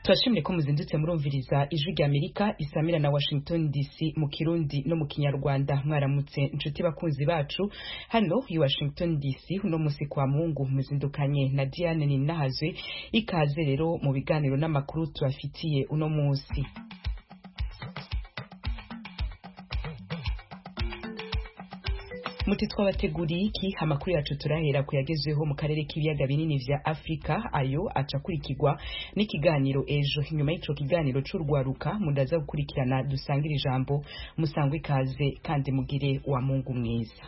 turashimye ko muzindutse murumviriza ijwi ry'amerika isamira na washington dc mu kirundi no mu kinyarwanda mwaramutse inshuti bakunzi bacu hano i washington dc uno munsi kwa mungu muzindukanye na diane ninahazwe ikaze rero mu biganiro n'amakuru tubafitiye uno munsi muti twabateguriye iki amakuru yacu turahera kuyagezweho mu karere k'ibiyaga binini vya afurika ayo acakurikirwa n'ikiganiro ejo inyuma y'ico kiganiro c'urwaruka mundaza gukurikirana dusangira ijambo musangwe ikaze kandi mugire wa mungu mwiza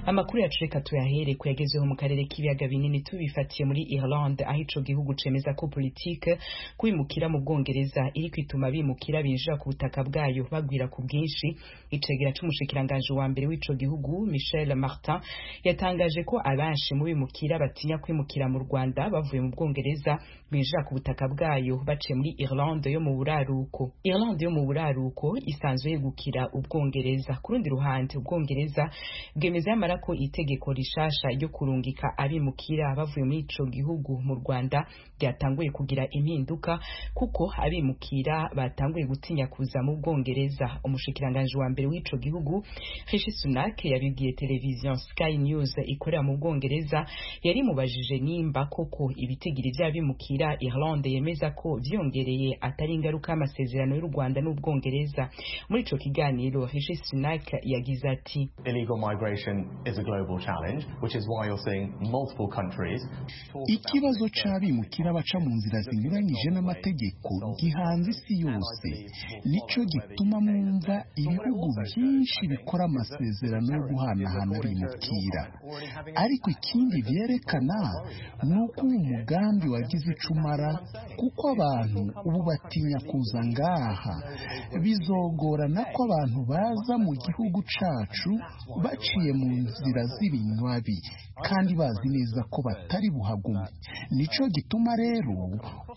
amakuru yacu reka tuyahere kuyagezeho mu karere k'ibiyaga binini tubifatiye muri Ireland aho ico gihugu cemeza ko politike kwimukira mu Bwongereza iri kwituma bimukira binjira ku butaka bwayo bagwira ku bwinshi icegera c'umushikiranganje wa mbere w'ico gihugu Michel Martin yatangaje ko abenshi mu bimukira batinya kwimukira mu Rwanda bavuye mu Bwongereza binjira ku butaka bwayo baciye muri Ireland yo mu buraruko Ireland yo mu buraruko isanzwe yegukira ubwongereza ku rundi ruhande ubwongereza bwemeza yamara ko itegeko rishasha ryo kurungika abimukira bavuye muri ico gihugu mu Rwanda ryatanguye kugira impinduka kuko abimukira batanguye gutinya kuza mu Bwongereza umushikiranganje wa mbere w'ico gihugu Rishi Sunak yabibwiye televiziyo Sky News ikorera mu Bwongereza yari mubajije nimba koko ibitigiri vy'abimukira Ireland yemeza ko vyongereye atari ingaruka y'amasezerano y'u Rwanda n'Ubwongereza muri ico kiganiro Rishi Sunak yagize ati Illegal migration is a global challenge, which is why you're seeing multiple countries. ikibazo c'abimukira baca mu nzira zinyuranyije n'amategeko gihanze isi yose nicyo gituma mwumva ibihugu byinshi bikora amasezerano yo guhanahana abimukira ariko ikindi byerekana ni uko uwo mugambi wagize icumara kuko abantu ubu batinya kuza ngaha bizogorana ko abantu baza mu gihugu cacu baciye mu nzira z'ibinywabi kandi bazi neza ko batari buhagume nico gituma rero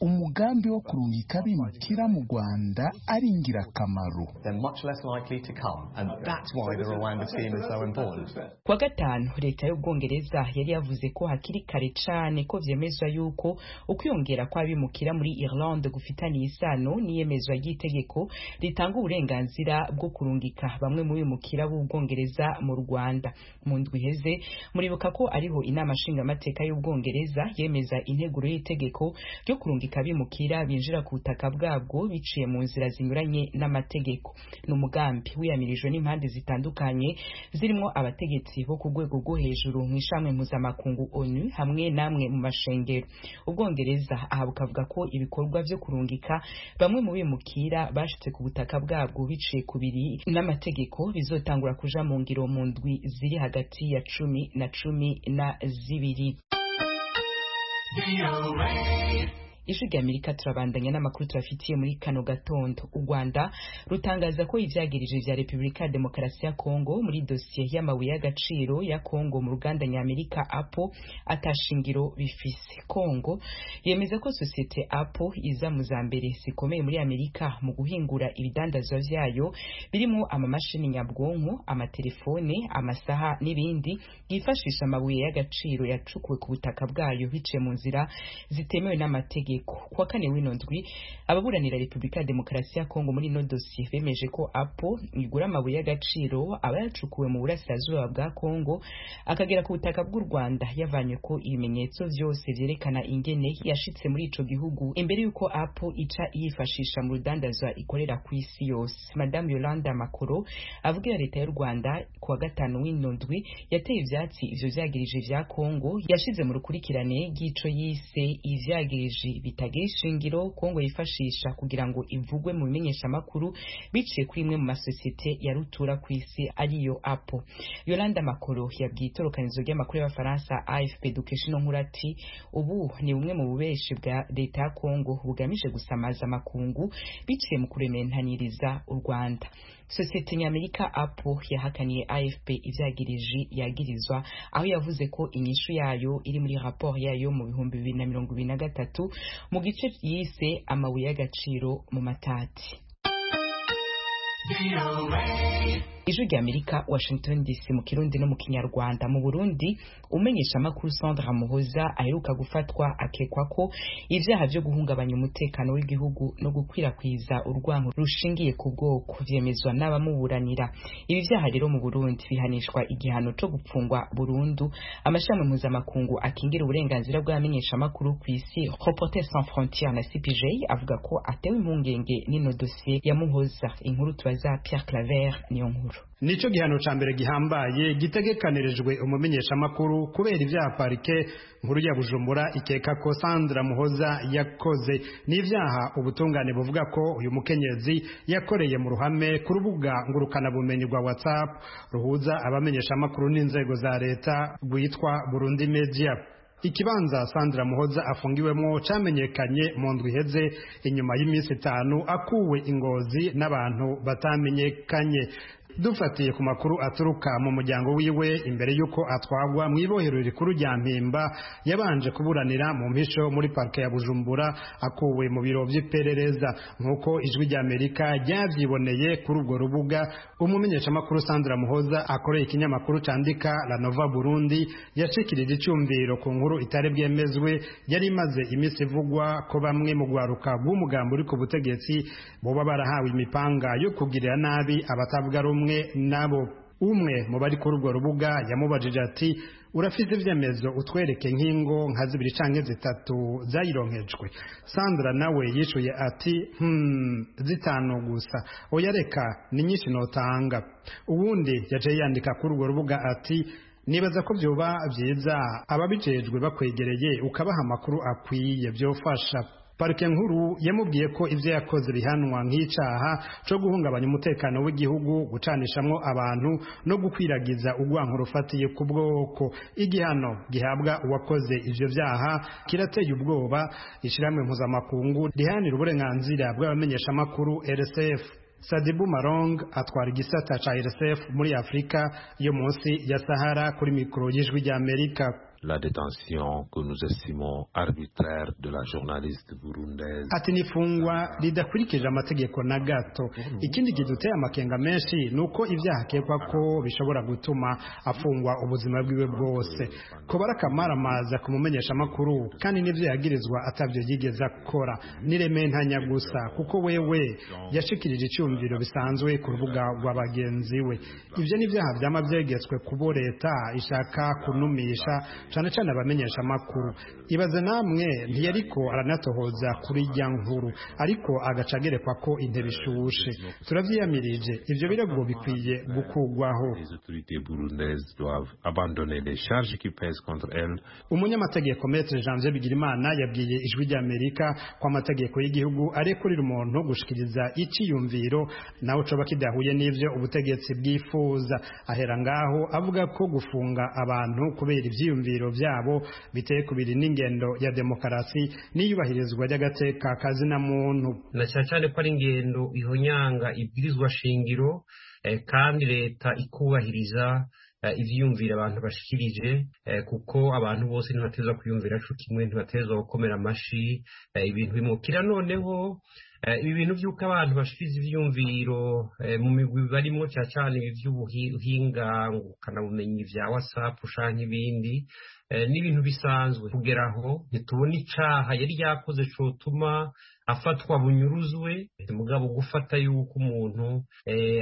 umugambi wo kurungika abimukira mu rwanda ari ingirakamaro They're much less likely to come, and that's why the Rwanda scheme is so important. Kwa gatanu leta y'Ubwongereza yari yavuze ko hakiri kare cane ko vyemezwa yuko ukwiyongera kw'abimukira muri Ireland gufitaniye isano n'iyemezwa ry'itegeko ritanga uburenganzira bwo kurungika bamwe mu bimukira b'Ubwongereza mu Rwanda mu ndwi iheze muribuka ko ariho inama nshingamateka y'Ubwongereza yemeza integuro y'itegeko ryo kurungika abimukira binjira ku butaka bwabwo biciye mu nzira zinyuranye n'amategeko ni umugambi wiyamirijwe n'impande zitandukanye zirimo abategetsi bo ku rwego rwo hejuru mu ishami mpuzamakungu onu hamwe n'amwe mu mashengero ubwongereza aha bukavuga ko ibikorwa byo kurungika bamwe mu bimukira bashitse ku butaka bwabwo biciye ku biri n'amategeko bizotangura kuja mu ngiro mu ndwi ziri hagati ya cumi na cumi na zibiri ijwi ry'amerika turabandanya n'amakuru tubafitiye muri kano gatondo u rwanda rutangaza ko ivyagirije vya repubulika ya demokarasi ya kongo muri dosiye y'amabuye y'agaciro ya kongo mu ruganda nyamerika apo atashingiro bifise kongo yemeza ko sosiyete apo iza mu za mbere zikomeye muri amerika mu guhingura ibidandazwa vyayo birimo amamashini nyabwonko amatelefone amasaha n'ibindi yifashisha amabuye y'agaciro yacukuwe ku butaka bwayo biciye mu nzira zitemewe n'amategeko ku wa kane w'ino ndwi ababuranira repubulika ya demokarasi ya kongo muri ino dosiye bemeje ko apo igura amabuye y'agaciro aba yacukuwe mu burasirazuba bwa kongo akagera ku butaka bw'u rwanda yavanye ko ibimenyetso vyose vyerekana ingene yashitse muri ico gihugu imbere y'uko apo ica yifashisha mu rudandazwa ikorera ku isi yose madamu yolanda makoro avugira leta y'u rwanda ku wa gatanu w'ino ndwi yateye ivyatsi ivyo vyagirije vya kongo yashize mu rukurikirane ry'ico yise ivyagirije bitagira ishingiro kongo yifashisha kugira ngo ivugwe mu bimenyeshamakuru biciye kuri imwe mu masosiyete ya rutura ku isi ariyo apo yolanda makoro yabwiye itorokanizo ry'amakuru y'abafaransa afp dukesha ino nkuru ati ubu ni bumwe mu bubeshi bwa leta ya kongo bugamije gusamaza amakungu biciye mu kurementaniriza u rwanda sosiyete nyamerika apo yahakaniye afp ivyagirije yagirizwa aho yavuze ko inyishu yayo iri muri raporo yayo mu bihumbi bibiri na mirongo ibiri na gatatu mu gice yise amabuye y'agaciro mu matati ijwi ry'amerika washington dc mu kirundi no mu kinyarwanda mu burundi umenyesha amakuru sandra muhoza aheruka gufatwa akekwa ko ibyaha byo guhungabanya umutekano w'igihugu no gukwirakwiza urwango rushingiye ku bwoko vyemezwa n'abamuburanira ibi byaha rero mu burundi bihanishwa igihano co gupfungwa burundu amashami mpuzamakungu akingira uburenganzira bw'abamenyeshamakuru ku isi reporter sans frontiere na cpj avuga ko atewe impungenge n'ino dosiye ya muhoza inkuru tubaza pierre claver niyo nkuru nicyo gihano ca mbere gihambaye gitegekanirijwe umumenyeshamakuru kubera ibyaha parike nkuru ya bujumbura ikeka ko sandra muhoza yakoze n'ibyaha ubutungane buvuga ko uyu mukenyezi yakoreye mu ruhame ku rubuga ngurukanabumenyi rwa whatsapp ruhuza abamenyeshamakuru n'inzego za leta rwitwa burundi media ikibanza sandra muhoza afungiwemo cyamenyekanye mu ndwi iheze inyuma y'iminsi itanu akuwe ingozi n'abantu batamenyekanye dufatiye ku makuru aturuka mu muryango wiwe imbere y'uko atwagwa mu ibohero rikuru rya mpimba yabanje kuburanira mu mpisho muri parike ya bujumbura akuwe mu biro by'iperereza nk'uko ijwi ry'amerika ryabyiboneye kuri urwo rubuga umumenyeshamakuru sandra muhoza akoreye ikinyamakuru cyandika la nova burundi yashikirije icyumviro ku nkuru itari bwemezwe yari imaze iminsi ivugwa ko bamwe mu rwaruka rw'umugambi uri ku butegetsi boba barahawe imipanga yo kugirira nabi abatavuga rumwe nabo umwe mu bari kuri urwo rubuga yamubajije ati urafite ibyemezo utwereke nk'ingo nka zibiri cyangwa zitatu zayironkejwe sandra nawe yishuye ati hmm zitanu gusa oya reka ni nyinshi notanga ubundi yaciye yandika kuri urwo rubuga ati nibaza ko byoba byiza ababijejwe bakwegereye ukabaha amakuru akwiye byofasha parike nkuru yamubwiye ko ibyo yakoze bihanwa nk'icyaha cyo guhungabanya umutekano w'igihugu gucanishamwo abantu no gukwiragiza urwanko rufatiye ku bwoko igihano gihabwa uwakoze ibyo byaha kirateye ubwoba ishyirahamwe mpuzamakungu riharanira uburenganzira bw'abamenyeshamakuru rsf Sadibu Marong atwara igisata cya RSF muri Afurika yo munsi ya Sahara kuri mikoro y'ijwi ry'Amerika la détention que nous estimons arbitraire de la journaliste burundaise ati n'ifungwa ridakurikije amategeko na gato ikindi kiduteye amakenga menshi ni uko ibyaha akekwa ko bishobora gutuma afungwa ubuzima bwiwe bwose kubara akamara amaza kumumenyesha amakuru kandi n'ibyo yagirizwa atabyo yigeze akora niremeye ntanya gusa kuko wewe yashikirije icyumviro bisanzwe ku rubuga rwa bagenzi we ibyo ni ibyaha byama byegetswe kubo leta ishaka kunumisha cyane cyane abamenyesha amakuru ibaze namwe ntiyariko aranatohoza kuri ijya nkuru ariko agaca agerekwa ko intebe ishushe turabyiyamirije ibyo birego bikwiye gukugwaho umunyamategeko metre janvier bigirimana yabwiye ijwi ry'amerika ko amategeko y'igihugu arekurira umuntu gushikiriza icyiyumviro nawe coba kidahuye n'ivyo ubutegetsi bwifuza ahera ngaho avuga ko gufunga abantu kubera ivyiyumviro byabo biteye kubiri n'ingendo ya demokarasi n'iyubahirizwa ry'agateka kazina muntu na cyane cyane ko ari ingendo ihonyanga ibwirizwa shingiro eh, kandi leta ikubahiriza ibyiyumvira abantu bashikirije kuko abantu bose ntibateza kwiyumvira co kimwe ntibateza gukomera amashi ibintu bimukira noneho ibi bintu by'uko abantu bashikiriza ibyiyumviro mu migwi barimo cyane cyane ibi by'ubuhinga ngukanabumenyi bya wasapu canke ibindi n'ibintu bisanzwe kugera aho ntitubona icaha yari yakoze cotuma afatwa bunyuruzwe mugabo gufata yuko umuntu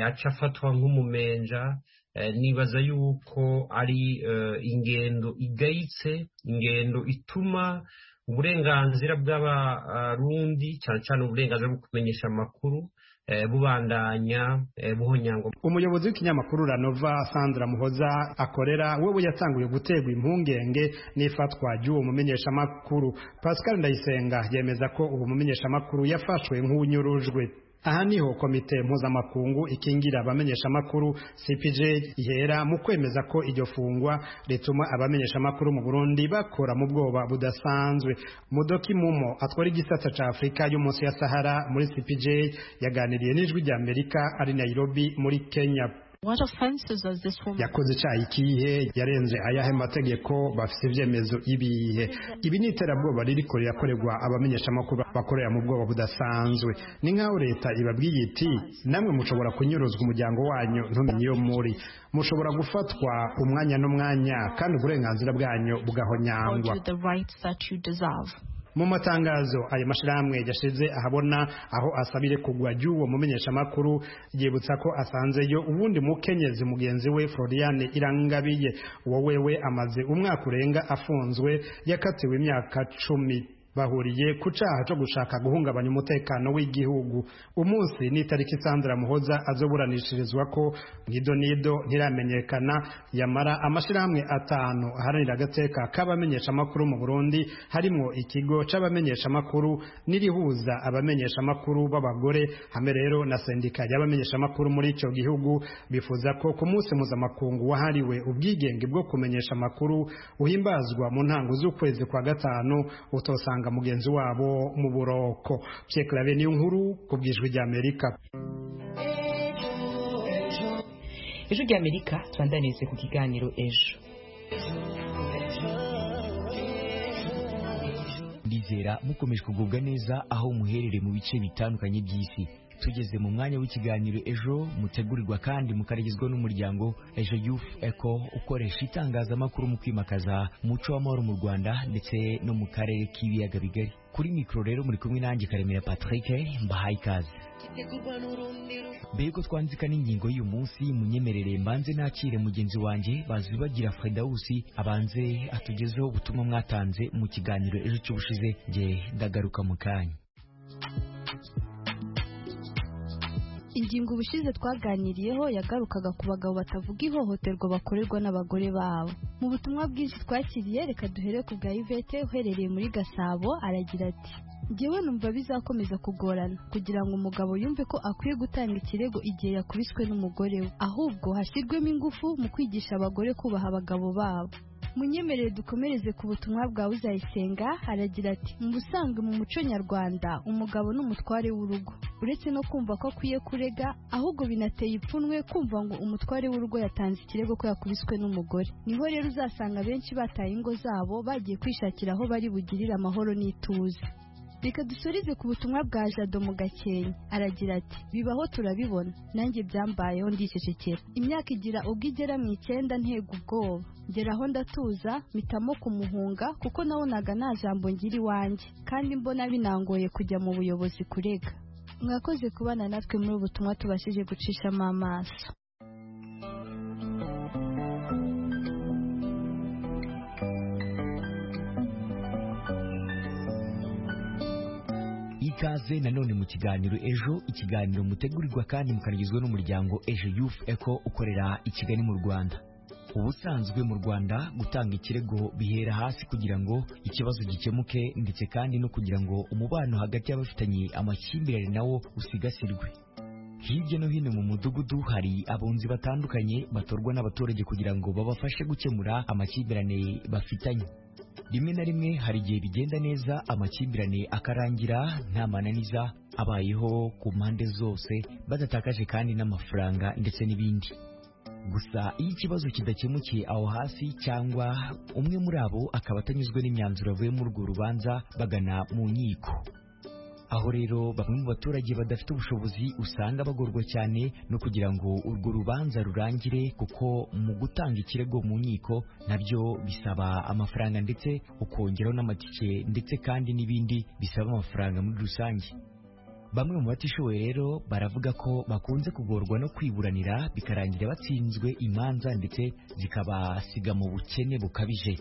aca afatwa nk'umumenja nibaza yuko ari ingendo igayitse ingendo ituma uburenganzira bw'abarundi cyane cyane uburenganzira bwo kumenyesha amakuru bubandanya buhonyangwa umuyobozi w'ikinyamakuru ranova sandra muhoza akorera wewe yatanguye guterwa impungenge n'ifatwa ry'uwo mumenyeshamakuru pascal ndayisenga yemeza ko uwo mumenyeshamakuru yafashwe nk'unyurujwe aha niho komite mpuzamakungu ikingira abamenyeshamakuru cpj ihera mu kwemeza ko iryo fungwa rituma abamenyeshamakuru mu burundi bakora mu bwoba budasanzwe mudoki mumo atwara igisata ca afurika yo munsi ya sahara muri cpj yaganiriye n'ijwi ry'amerika ari nairobi muri kenya yakoze icyaha ikihe yarenze ayahe mategeko bafite ibyemezo ibihe ibi ni iterabwoba riri kure yakorerwa abamenyeshamakuru bakorera mu bwoba budasanzwe ni nk'aho leta ibabwiye iti namwe mushobora kunyuruzwa umuryango wanyu ntumenye iyo muri mushobora gufatwa umwanya n'umwanya kandi uburenganzira bwanyu bugahonyangwa mu matangazo ayo mashyirahamwe yashyize ahabona aho asabire kugwa ry'uwo mumenyeshamakuru yibutsa ko asanzeyo ubundi mukenyezi mugenzi we floriane irangabiye wowewe amaze umwaka urenga afunzwe yakatiwe imyaka cumi bahuriye ku cyaha cyo gushaka guhungabanya umutekano w'igihugu umunsi ni itariki Sandra muhoza azoburanishirizwa ko nido nido ntiramenyekana yamara amashyirahamwe atanu aharanira agateka k'abamenyeshamakuru mu burundi harimo ikigo c'abamenyeshamakuru n'irihuza abamenyeshamakuru b'abagore hamwe rero na sendika y'abamenyeshamakuru muri icyo gihugu bifuza ko ku munsi mpuzamakungu wahariwe ubwigenge bwo kumenyesha amakuru uhimbazwa mu ntango z'ukwezi kwa gatanu utosanga mugenzi wabo mu buroko cyekarabe niyo nkuru ku bwijwi ry'amerika ejo ry'amerika turandanize ku kiganiro ejo ndizera mukomeje kugubwa neza aho muherere mu bice bitandukanye by'isi tugeze mu mwanya w'ikiganiro ejo mutegurirwa kandi mukarigizwa n'umuryango ejo youth eco ukoresha itangazamakuru mu kwimakaza umuco w'amahoro mu rwanda ndetse no mu karere k'ibiyaga bigari kuri mikoro rero muri kumwe nanjye karemera patrick mbahaye ikaze mbega twanzika n'ingingo y'uyu munsi munyemerere mbanze nakire mugenzi wanjye bazibagira fredawusi abanze atugezeho ubutumwa mwatanze mu kiganiro ejo cy'ubushize nge ndagaruka mu kanya ingingo ubushize twaganiriyeho yagarukaga ku bagabo batavuga ihohoterwa bakorerwa n'abagore babo mu butumwa bwinshi twakiriye reka duhere ku bwa ivete uherereye muri gasabo aragira ati ngewe numva bizakomeza kugorana kugira ngo umugabo yumve ko akwiye gutanga ikirego igihe yakubiswe n'umugore we ahubwo hashyirwemo ingufu mu kwigisha abagore kubaha abagabo babo munyemerere dukomereze ku butumwa bwawe uzayisenga aragira ati mu busanzwe mu muco nyarwanda umugabo ni umutware w'urugo uretse no kumva ko akwiye kurega ahubwo binateye ipfunwe kumva ngo umutware w'urugo yatanze ikirego ko yakubiswe n'umugore niho rero uzasanga benshi bataye ingo zabo bagiye kwishakira aho bari bugirire amahoro n'ituze reka dusorize ku butumwa bwa jado mu gakenke aragira ati bibaho turabibona nanjye byambayeho ndicecekera imyaka igira ubwo igera mu icyenda ntego ubwoba ngeraho ndatuza mpitamo kumuhunga kuko nabonaga nta jambo ngira iwanjye kandi mbona binangoye kujya mu buyobozi kurega mwakoze kubana natwe muri ubu butumwa tubashije gucishamo amaso ikaze nanone mu kiganiro ejo ikiganiro mutegurirwa kandi mukanagizwa n'umuryango ejo youth eco ukorera i kigali mu rwanda ubusanzwe mu rwanda gutanga ikirego bihera hasi kugira ngo ikibazo gikemuke ndetse kandi no kugira ngo umubano hagati y'abafitanye amakimbirane nawo usigasirwe hirya no hino mu mudugudu hari abunzi batandukanye batorwa n'abaturage kugira ngo babafashe gukemura amakimbirane bafitanye rimwe na rimwe hari igihe bigenda neza amakimbirane akarangira nta mananiza abayeho ku mpande zose badatakaje kandi n'amafaranga ndetse n'ibindi gusa iyo ikibazo kidakemukiye aho hasi cyangwa umwe muri abo akaba atanyuzwe n'imyanzuro avuye muri urwo rubanza bagana mu nkiko aho rero bamwe mu baturage badafite ubushobozi usanga bagorwa cyane no kugira ngo urwo rubanza rurangire kuko mu gutanga ikirego mu nkiko nabyo bisaba amafaranga ndetse ukongeraho n'amatike ndetse kandi n'ibindi bisaba amafaranga muri rusange bamwe mu batishoboye rero baravuga ko bakunze kugorwa no kwiburanira bikarangira batsinzwe imanza ndetse zikabasiga mu bukene bukabije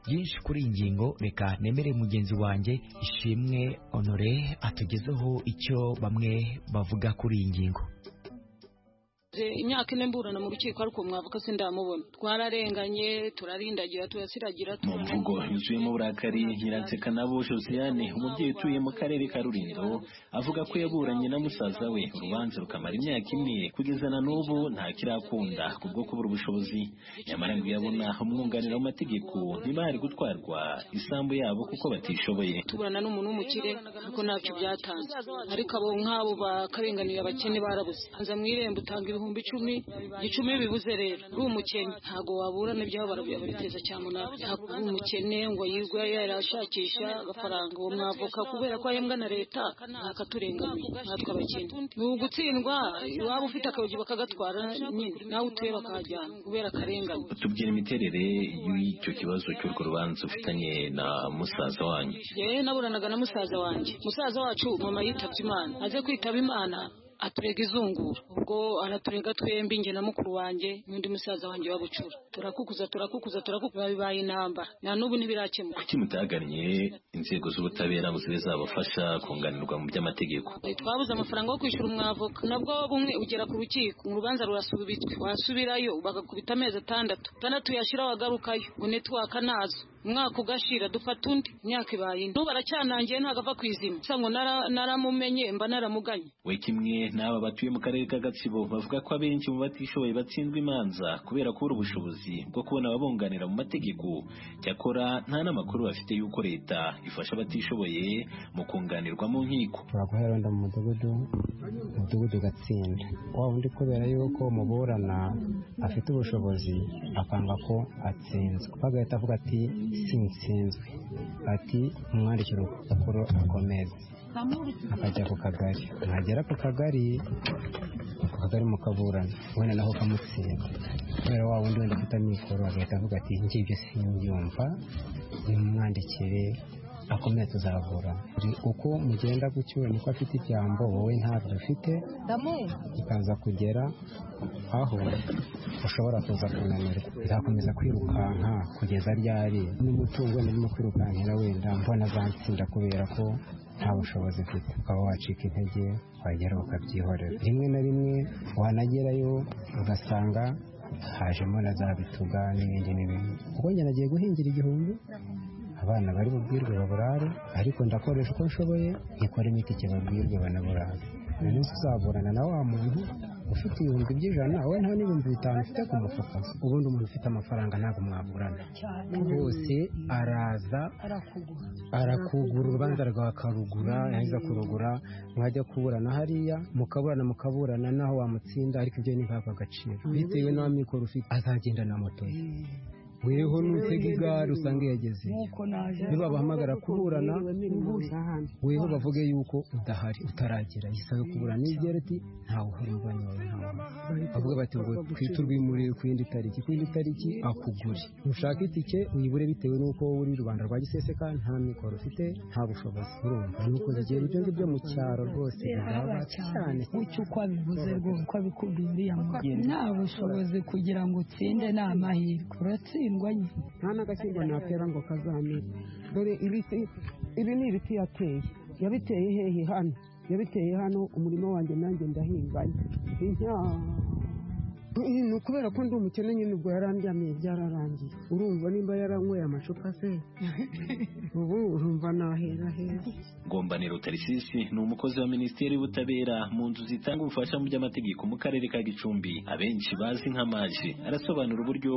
byinshi kuri iyi ngingo reka nemere mugenzi wanjye ishimwe honore atugezeho icyo bamwe bavuga kuri iyi ngingo imyaka ine mburana mu rukiko ariko mwavuka sindamubona twararenganye turarindagira turasiragira mu mvugo yuzuyemo uburakari nyiranzeka nabo josiyane umubyeyi utuye mu karere ka rurindo avuga ko yaburanye na musaza we urubanza rukamara imyaka ine kugeza na n'ubu ntakirakunda kubwo kubura ubushobozi nyamara ngo yabona umwunganira w'amategeko ntibari gutwarwa isambu yabo kuko batishoboye tuburana n'umuntu w'umukire kuko ntacyo byatanze ariko abo nk'abo bakarenganira abakene barabuze nza mu irembo utanga ibihumbi ibihumbi icumi icumi bibuze rero uri umukene ntabwo wabura n'ibyo barabira biteza cyane umunara uri umukene ngo yirwe yarashakisha agafaranga uwo mwavuka kubera ko ahembwa na leta ntakaturengamiye natwe abakene ni ugutsindwa waba ufite akayogi bakagatwara nyine nawe utuye bakahajyana kubera akarengane tubwira imiterere y'icyo kibazo cy'urwo rubanza ufitanye na musaza wanyu yewe naburanaga na musaza wanjye musaza wacu mama yitabye imana aze kwitaba imana aturega izungura ubwo araturega twembi njye na mukuru wanjye n'undi musaza wanjye wabucura turakukuza turakukuza turakukuza bibaye intambara na n'ubu ntibirakemuka kuki mutagannye inzego z'ubutabera ngo zibe zabafasha kunganirwa mu by'amategeko twabuze amafaranga yo kwishyura umwavoka nabwo bumwe ugera ku rukiko urubanza rurasubitswe wasubirayo bagakubita amezi atandatu atandatu yashira wagarukayo ngo netiwaka nazo umwaka ugashira dufata undi imyaka ibaye ino baracyanangiye ntabwo ava ku izima gusa ngo naramumenye mba naramuganye we kimwe n'aba batuye mu karere ka gatsibo bavuga ko abenshi mu batishoboye batsindwa imanza kubera kubura ubushobozi bwo kubona ababunganira mu mategeko cyakora nta n'amakuru bafite y'uko leta ifasha abatishoboye mu kunganirwa mu nkiko turaguhera wenda mu mudugudu umudugudu ugatsinda waba undi kubera yuko muburana afite ubushobozi akanga ko atsinzwe bagahita avuga ati sinsinzwe ati umwandikira urupapuro akomeze akajya ku kagari nagera ku kagari ku kagari mukaburana wenda naho kamutsinda kubera wa wundi wenda ufite amikoro agahita avuga ati ngibyo simbyumva nimumwandikire akomeye tuzavura uko mugenda gutyo niko afite ijambo wowe ntabyo ufite ikaza kugera aho ushobora kuza kunanirwa izakomeza kwirukanka kugeza ryari n'umutungo wenda urimo kwirukankira wenda mbona azansinda kubera ko nta bushobozi ufite ukaba wacika intege wagera ukabyihorera rimwe na rimwe wanagerayo ugasanga hajemo na za bituga n'ibindi n'ibindi ubwo njye nagiye guhingira igihumbi abana bari bubwirwe baburare ariko ndakoresha uko nshoboye nkikora imiti kibabwirwe banaburare uyu munsi uzaburana na wa muntu ufite ibihumbi by'ijana we nta n'ibihumbi bitanu ufite ku mufuka ubundi umuntu ufite amafaranga ntabwo mwaburana bose araza arakugura urubanza rwakarugura yarangiza kurugura mwajya kuburana hariya mukaburana mukaburana naho wamutsinda ariko ibyo ntibihabwa agaciro bitewe n'amikoro ufite azagenda na moto ye weho n'utega igare usanga yageze ntibabahamagara kuburana weho bavuge yuko udahari utaragera isabe kuburana igera ati ntawe uhari umubano wawe ntawe bavuga bati ngo twite urwimurire ku yindi tariki ku yindi tariki akugure ushaka itike uyibure bitewe n'uko uri rubanda rwa giseseka nta mikoro ufite nta bushobozi urumva nuko zigira ibyo ngibyo mu cyaro rwose biraba cyane kucyo uko abivuze rwose uko abikubwiye uriya mugeni nta bushobozi kugira ngo utsinde ni amahirwe uratsinda ingwanye nta n'agasimba natera ngo kazamere dore ibiti ibi ni ibiti yateye yabiteye hehe hano yabiteye hano umurima wanjye nanjye ndahinganye ni ukubera ko ndi umukene nyine ubwo yarandyamiye byararangiye urumva nimba yaranyweye amacupa se ubu urumva nahera heza ngombaniro tarisisi ni umukozi wa minisiteri y'ubutabera mu nzu zitanga ubufasha mu by'amategeko mu karere ka gicumbi abenshi bazi nk'amaji arasobanura uburyo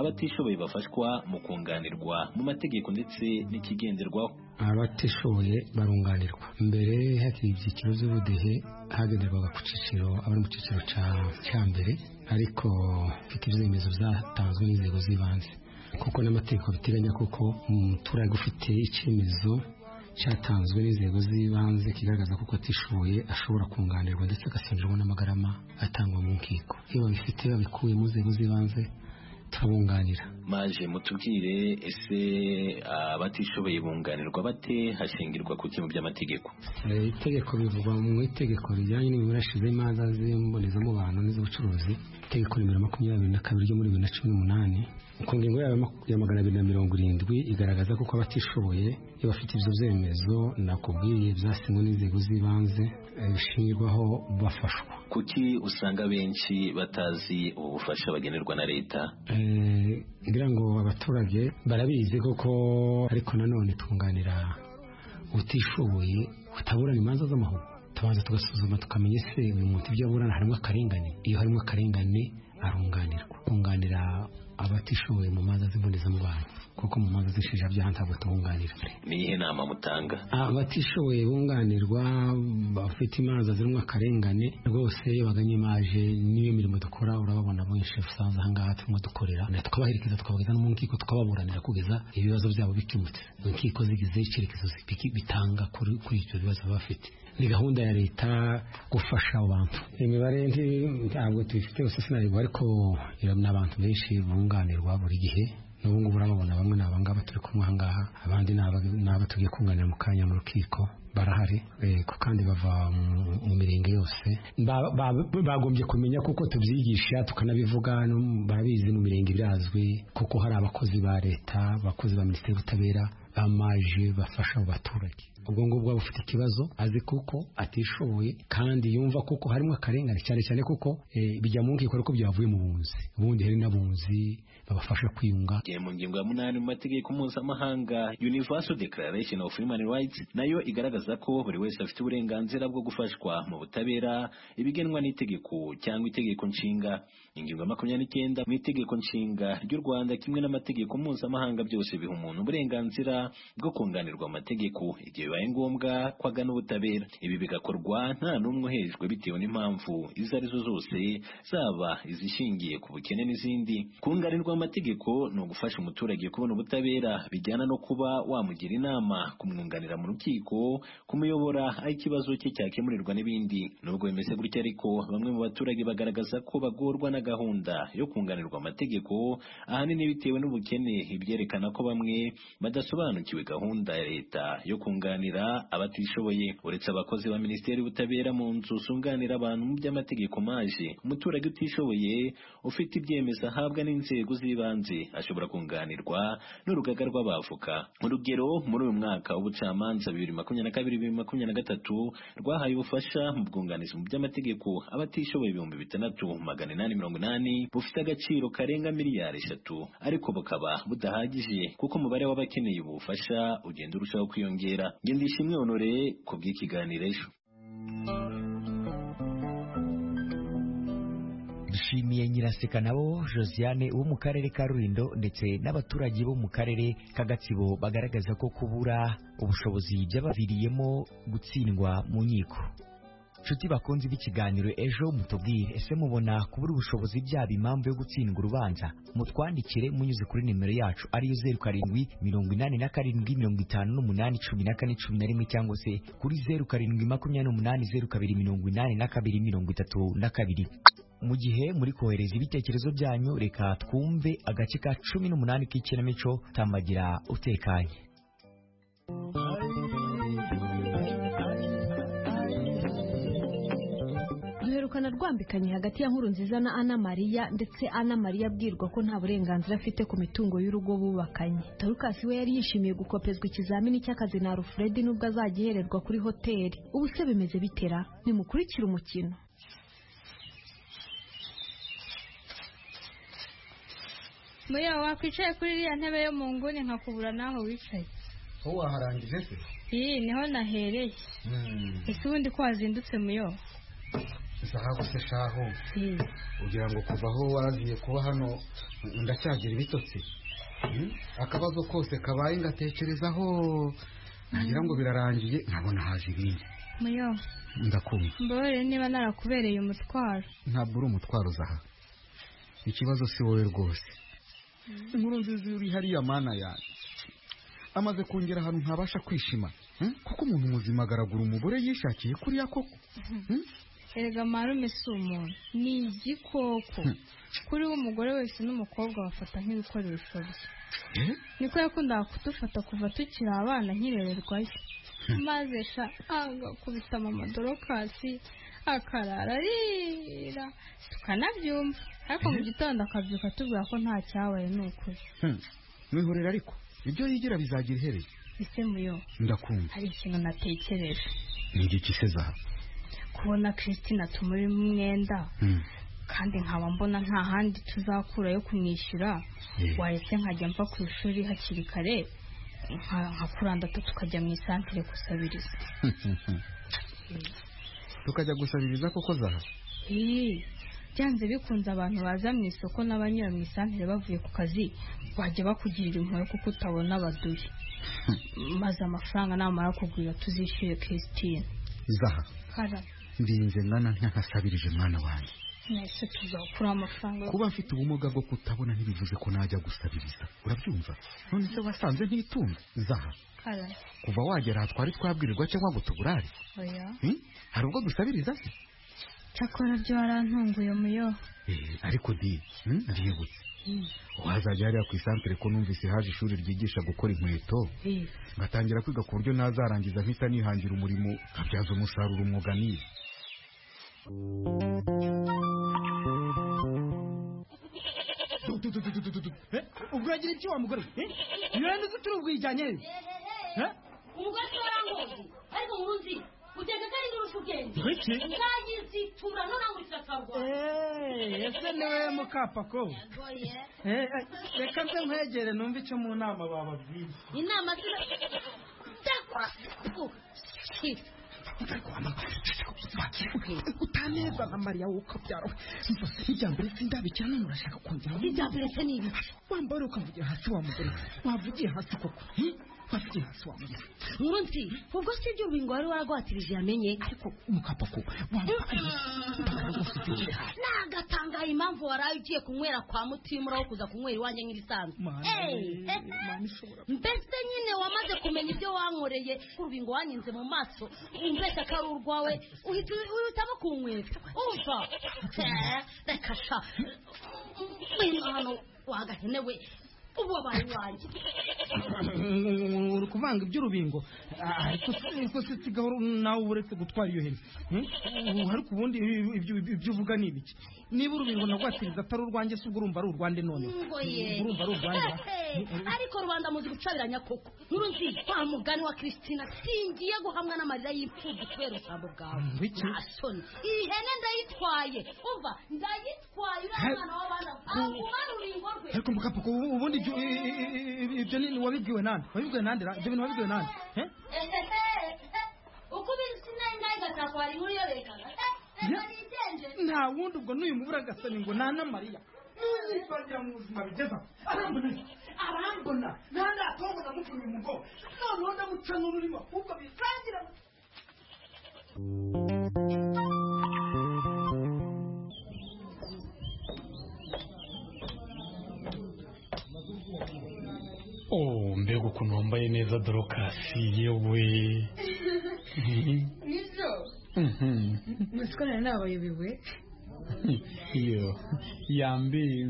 abatishoboye bafashwa mu kunganirwa mu mategeko ndetse n'ikigenderwaho abatishoboye barunganirwa mbere hakiri ibyiciro by'ubudehe hagenderwaga ku cyiciro abari mu cyiciro cya mbere ariko mfite ibyemezo byatanzwe n'inzego z'ibanze kuko n'amategeko biteganya kuko umuturage ufite icyemezo cyatanzwe n'inzego z'ibanze kigaragaza ko atishoboye ashobora kunganirwa ndetse agasengerwa n'amagarama atangwa mu nkiko iyo babifite babikuye mu nzego z'ibanze turabunganira maje mutubwire ese abatishoboye bunganirwa bate hashingirwa ku kintu by'amategeko itegeko bivugwa mu itegeko rijyanye n'imiburashirize y'imanza z'imbonezamubano n'iz'ubucuruzi itegeko nimero makumyabiri na kabiri ryo muri bibiri na cumi n'umunani ku ngingo ya magana abiri na mirongo irindwi igaragaza ko abatishoboye iyo bafite ibyo byemezo nakubwiye byasinywe n'inzego z'ibanze bishingirwaho bafashwa kuki usanga benshi batazi ubu bufasha bagenerwa na leta ngira ngo abaturage barabizi kuko ariko nanone twunganira utishoboye utaburana imanza z'amahoro tubanza tugasuzuma tukamenya ese uyu muntu ibyo aburana harimo akarengane iyo harimo akarengane arunganirwa kunganira abatishoboye mu manza z'imbonezamubano kuko mu manza z'inshinjabyaha ntabwo tubunganira ni iyihe nama mutanga abatishoboye bunganirwa bafite imanza zirimo akarengane rwose iyo baganye imaje n'iyo mirimo dukora urababona benshi usanzwe aha ngaha turimo dukorera tukabahirikiza tukabageza no mu nkiko tukababuranira kugeza ibibazo byabo bikemutse inkiko zigize icyerekezo bitanga kuri ibyo bibazo baba bafite ni gahunda ya leta gufasha abantu imibare ntabwo tuyifite gusa sinareba ariko ni abantu benshi bunganirwa buri gihe n'ubu ngubu urababona bamwe ni abangaba turi kumwe aha ngaha abandi ni aba tugiye kunganira mu kanya mu rukiko barahari kandi bava mu mirenge yose bagombye kumenya kuko tubyigisha tukanabivuga barabizi mu mirenge irazwi kuko hari abakozi ba leta abakozi ba minisiteri y'ubutabera bamaje bafasha abo baturage ubwo ngubwo aba ufite ikibazo azi kuko atishoboye kandi yumva kuko harimo akarengane cyane cyane kuko bijya mu nkiko ariko byavuye mu bunzi ubundi hari n'abunzi babafasha kwiyunga mu ngingo ya munani mu mategeko mpuzamahanga universal declaration of human rights nayo igaragaza ko buri wese afite uburenganzira bwo gufashwa mu butabera ibigenwa n'itegeko cyangwa itegeko nshinga ingingo ya makumyabiri n'icyenda mu itegeko nshinga ry'u rwanda kimwe n'amategeko mpuzamahanga byose biha umuntu uburenganzira bwo kunganirwa amategeko igihe bibaye ngombwa ko agana ubutabera ibi bigakorwa nta n'umwe uhejwe bitewe n'impamvu izo arizo zose zaba izishingiye ku bukene n'izindi kunganirwa amategeko ni ugufasha umuturage kubona ubutabera bijyana no kuba wamugira inama kumwunganira mu rukiko kumuyobora aho ikibazo cye cyakemurirwa n'ibindi nubwo bimeze gutya ariko bamwe mu baturage bagaragaza ko bagorwa na gahunda yo kunganirwa amategeko ahanini bitewe n'ubukene ibyerekana ko bamwe badasobanura basobanukiwe gahunda ya leta yo kunganira abatishoboye uretse abakozi ba minisiteri y'ubutabera mu nzu zunganira abantu mu by'amategeko maje umuturage utishoboye ufite ibyemezo ahabwa n'inzego z'ibanze ashobora kunganirwa n'urugaga rw'abavoka urugero muri uyu mwaka w'ubucamanza bibiri makumyabiri na kabiri bibiri makumyabiri na gatatu rwahaye ubufasha mu bwunganizi mu by'amategeko abatishoboye ibihumbi bitandatu magana inani mirongo inani bufite agaciro karenga miliyari eshatu ariko bukaba budahagije kuko umubare w'abakeneye ubu ubufasha ugenda urushaho kwiyongera ngenda ishimwe honore ku bw'ikiganiro ejo dushimiye nyiraseka nabo josiane wo mu karere ka rurindo ndetse n'abaturage bo mu karere ka gatsibo bagaragaza ko kubura ubushobozi byabaviriyemo gutsindwa mu nkiko nshuti bakunze b'ikiganiro ejo mutubwire ese mubona kubura ubushobozi byaba impamvu yo gutsindwa urubanza mutwandikire munyuze kuri nimero yacu ariyo zeru karindwi mirongo inani na karindwi mirongo itanu n'umunani cumi na kane cumi na rimwe cyangwa se kuri zeru karindwi makumyabiri n'umunani zeru kabiri mirongo inani na kabiri mirongo itatu na kabiri mu gihe muri kohereza ibitekerezo byanyu reka twumve agace ka cumi n'umunani k'ikinamico tambagira utekanye duherukana rwambikanye hagati ya nkuru nziza na ana mariya ndetse ana mariya abwirwa ko nta burenganzira afite ku mitungo y'urugo bubakanye tarukasi we yari yishimiye gukopezwa ikizamini cy'akazi na alfred nubwo azagihererwa kuri hoteli ubu se bimeze bitera nimukurikire umukino muya wakwicaye kuri iriya ntebe yo mu nguni nkakubura n'aho wicaye wowe waharangije se iyi niho nahereye ese ubundi ko wazindutse muyo zahabu se shaho ugira ngo kuva aho waziye kuba hano ndacyagira ibitotsi akabazo kose kabaye ngatekerezaho nagira ngo birarangiye nkabona haje ibindi muyo ndakumva mbabare niba narakubereye umutwaro ntabwo uri umutwaro uzaha ikibazo si wowe rwose inkuru nziza uri hariya mana yanjye amaze kongera ahantu ntabasha kwishima kuko umuntu muzima agaragura umugore yishakiye kuri koko erega marume si umuntu ni igikoko kuri we umugore wese n'umukobwa bafata nk'ibikoresho bye niko yakundaga kudufata kuva tukiri abana nkirererwayo maze sha agakubita mama dorokasi akarara arira tukanabyumva ariko mu gitondo akabyuka atubwira ko nta cyabaye ni ukuri mwihorera ariko ibyo yigira bizagira ihereye ese muyo ndakumva hari ikintu natekereje ni igiki se zahabu kubona christina tumurimo umwenda kandi nkaba mbona nta handi tuzakura yo kumwishyura wahise nkajya mva ku ishuri hakiri kare nka kurandatu tukajya mu isantire gusabiriza tukajya gusabiriza koko zaha byanze bikunze abantu baza mu isoko n'abanyura mu isantere bavuye ku kazi bajya bakugirira impuhwe kuko utabona abaduyi maze amafaranga namara kugurira tuzishyure christine zaha kara mbinze ngana ntakasabirije mwana wanjye mwese tuzakura amafaranga kuba mfite ubumuga bwo kutabona ntibivuze ko najya gusabiriza urabyumva none se wasanze ntitunze zaha kara kuva wagera aha twari twabwirirwa cyangwa ngo tuburare oya Hmm? hari ubwo dusabiriza se cyakora byo warantunguye muyo Eh, ariko ndi hmm, ndibutse wazajya hariya ku isantere ko numvise haje ishuri ryigisha gukora inkweto Eh, ngatangira kwiga ku buryo nazarangiza mpita nihangira umurimo nkabyaza umusaruro umwuga nize ubwo uragira ibyo wa mugore we? Eh? ntiwenda uzi turi ubwijyanye Eh? umugore si warangozi ariko nkuzi ugenda kandi ndurusha ubwenge Ureke. uzayizitura none ngo Eh, ese niwe mukapako Eh, eh, reka nze nkwegere numve icyo mu nama bababwiye inama zira dakwa utanezwa nka mariya wokabyara irya mbere sindabikira none urashaka kongera irya mbere se ni ibi wambara ukavugira hasi wa mugore wavugiye hasi koko hmm? wavugiye hasi wa mugore nkurunsi ubwo si ibyo ubingo wari warwatirije yamenye ariko mukapako nagatangaye impamvu waraye ugiye kunywera kwa mutima uraho kuza kunywera iwanjye nk'ibisanzwe Eh, eh, mbese nyine wamaze kumenya ibyo wankoreye urubingo wanyinze mu maso umbeshya ko ari urwawe uhita uhitamo kunywera umva Eh, reka sha mwino hano wagahene we ubu wabaye iwanjye uri kuvanga iby'urubingo ariko si- ariko se sigaho nawe uba uretse gutwara iyo hene Hmm? ariko ubundi ibyo- ibyo ibyo uvuga ni ibiki niba urubingo nagwatiriza atari urwanjye se ubwo urumva ari urwande none Ngoye. urumva ari urwande ariko rubanda muzi gucabiranya koko nkuru nzi wa mugani wa christina singiye guhamwa n'amarira y'imfubyi kubera ubusabo bwawe Biki? nasoni iyi hene ndayitwaye umva ndayitwaye uriya He- mwana w'abana agumana ururingo rwe ariko mukapaka ubundi ibyo- i- i- i- i- ibyo ni wabibwiwe nande wabibwiwe nande ra- ibyo bintu wabibwiwe nande Eh? uko ubizi nayo nayo igatakwa inkuru yo rekana nta wundi ubwo n'uyu mugore agasani ngo nta na mariya n'uyibarira mu buzima bigeza arambona arambona nta natongona mukuru uyu mugore noneho ndamuca n'ururimi ahubwo bitangira oh mbega ukuntu wambaye neza dorokasi yewe Mhm. nibyo Mhm. mutwana nabayobewe iyo yambi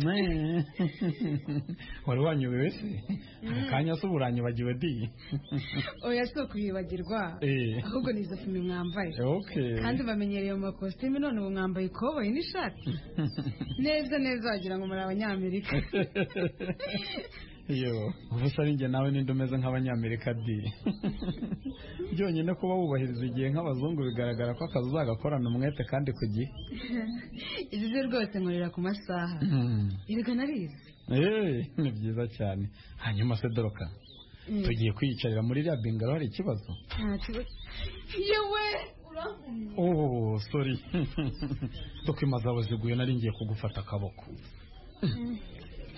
mwe. wari wanyobewe se akanya se uburanyobagiwe di oya si ukwibagirwa Eh. ahubwo ni izo fime mwambaye Okay. kandi bamenyereye mu makositime none ubu mwambaye ikoboyi n'ishati neza neza wagira ngo muri abanyamerika iyo ubusa ari njye nawe ninde umeze nk'abanyamerika di byonyine kuba wubahiriza igihe nk'abazungu bigaragara ko akazi uzagakorana umwete kandi ku gihe ibyo byo rwose nkorera ku masaha Mhm. erega narize Eh, ni byiza cyane hanyuma se doroka Mm. tugiye kwiyicarira muri iriya bingaro hari ikibazo ntacyo yewe uravumye oh sorry dokimaza baziguye nari ngiye kugufata akaboko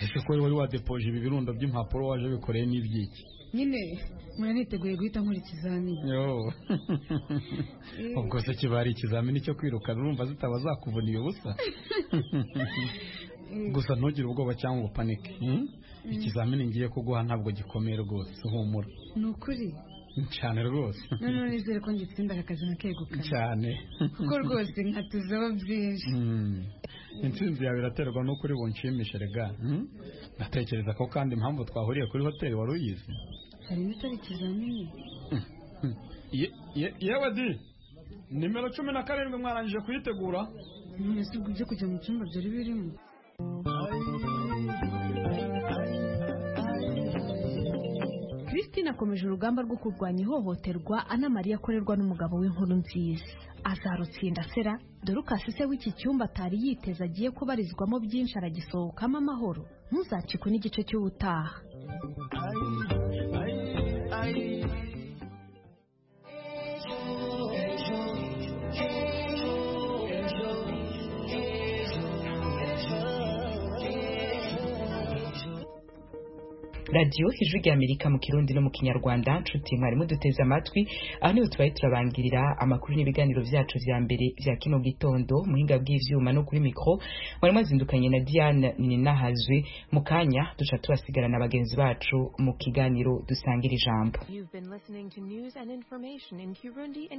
ese ko wari wadepoje ibi birundo by'impapuro waje bikoreye n'ibyiki nyine mura niteguye guhita nkora ikizamini yo ubwo se kiba ari ikizamini cyo kwirukana urumva zitaba zakuvuniye ubusa gusa ntugire ubwoba cyangwa ngo upanike hmm? ikizamini ngiye kuguha ntabwo gikomeye rwose humura ni ukuri cyane rwose noneho nizere ko ngitsinda aka kazi nkakegukana cyane kuko rwose nkatuzeho byinshi Mm. intsinzi yawe iraterwa n'ukuri bunshimishe rega hmm? ndatekereza ko kandi impamvu twahuriye kuri hoteli wari uyizi harimo itari ikizamini Ye- ye- yewe di nimero cumi na karindwi mwarangije kuyitegura none si ubwo ibyo kujya mu cyumba byari birimo christine akomeje urugamba rwo kurwanya ihohoterwa anamariya akorerwa n'umugabo w'inkuru nziza azarutsinda sera dore ukasi se w'iki cyumba atari yiteze agiye kubarizwamo byinshi aragisohokamo amahoro ntuzacikwe n'igice cy'ubutaha ejo ejo ejo ejo radiyo ijwi ry'amerika mu kirundi no mu kinyarwanda nshuti mwarimu duteze amatwi aha niho tubaye turabangirira amakuru n'ibiganiro byacu bya mbere bya kino gitondo muhinga bw'ivyuma no kuri mikoro mwarimu azindukanye na diane ninahazwe mu kanya duca turasigara na bagenzi bacu mu kiganiro dusangira ijambo You've been listening to news and information in Kirundi and